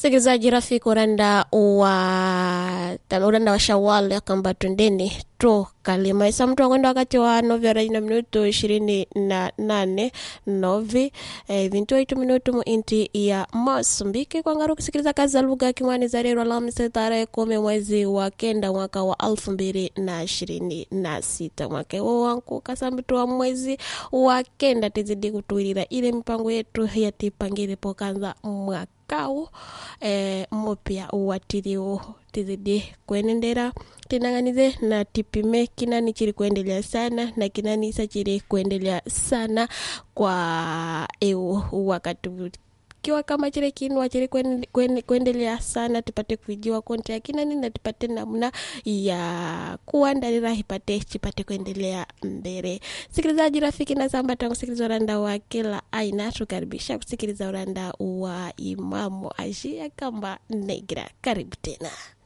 msikilizaji rafiki uranda wa uranda wa shawal akamba twendeni tu kalima isa mtu akwenda wakati wa novya na minuto ishirini na nane novi eh, vintu itu minuto mu inti ya Masumbiki kwangaru kusikiliza kazi za lugha ya Kimwani za leo Alhamisi tarehe kumi mwezi wa kenda mwaka wa alfu mbili na ishirini na sita mwaka huo wangu kasambitu wa mwezi wa kenda tizidi kutuilira ile mipango yetu yatipangire pokanza mwakau eh, mupya watiriwo tizidi kuenendera tinang'anize na tipime kinani chiri kuendelea sana na kinani isa chiri kuendelea sana kwa eu wakati kiwa kama chile kinwa chili kuen- kuen- kuendelea sana tupate kuijua konti ya kinani na tupate namna ya kuandalira ipate chipate kuendelea mbele sikilizaji rafiki na sambata kusikiliza uranda wa kila aina tukaribisha kusikiliza uranda wa imamu ashia kamba negra karibu tena